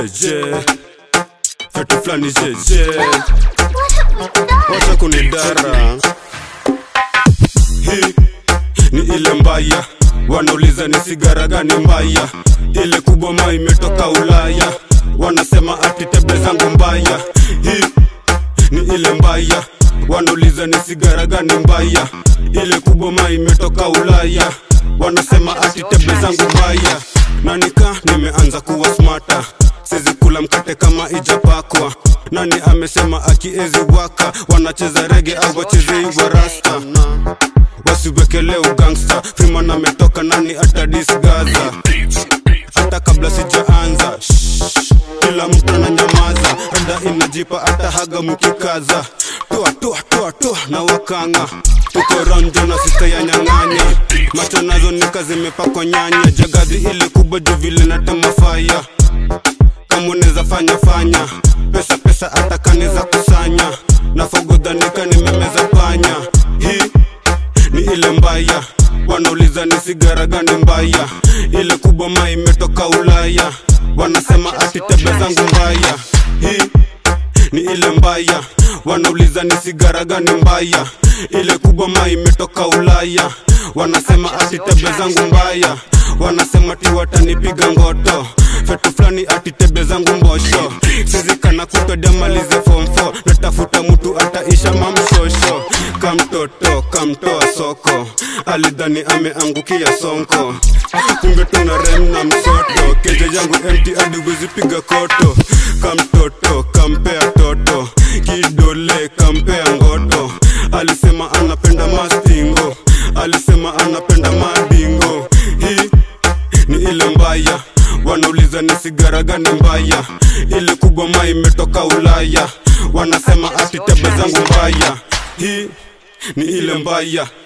jeje fetu flani jeje wacha kunidara hii ni ile mbaya wanauliza ni sigara gani mbaya ile kubwa ma imetoka ulaya wanasema ati tebe zangu mbaya hii ni ile mbaya wanauliza ni sigara gani mbaya ile kubwa ma imetoka ulaya wanasema ati tebe zangu mbaya na nika nimeanza kuwa smata sizi kula mkate kama ijapakwa nani amesema akiezi waka wanacheza rege au wachezei warasta wasiwekele ugangsta friman ametoka nani atadisgaza hata kabla sijaanza Shh, kila mtu ananyamaza rada inajipa hata haga mkikaza toa toa toa toa na wakanga tuko ronjo na sista ya nyang'anya macho nazo nika zimepakwa nyanya jagadhi ile kubwa juu vile natema faya kama unaweza fanya fanya pesa pesa hata kaneza kusanya na fogodhanika nimemeza panya hii ni ile mbaya wanauliza ni sigara gani mbaya ile kubwa ma imetoka ulaya wanasema ati tebe zangu mbaya hii ni ile mbaya wanauliza ni sigara gani mbaya ile kubwa ma imetoka ulaya wanasema ati tebe zangu mbaya wanasema ti watanipiga ngoto fetu fulani ati tebe zangu mbosho sizikana kutodamalize form 4 natafuta mtu ataisha mamshosho kamtoto kamtoa soko alidhani ameangukia sonko kumbe tuna rem na msoto keja yangu empty hadi wezipiga koto kamtoto kampea toto kidole kampea ngoto alisema anapenda mastingo alisema anapenda madingo hii ni ile mbaya wanauliza ni sigara gani mbaya ile kubwa ma imetoka ulaya wanasema ati tebe zangu mbaya hii ni ile mbaya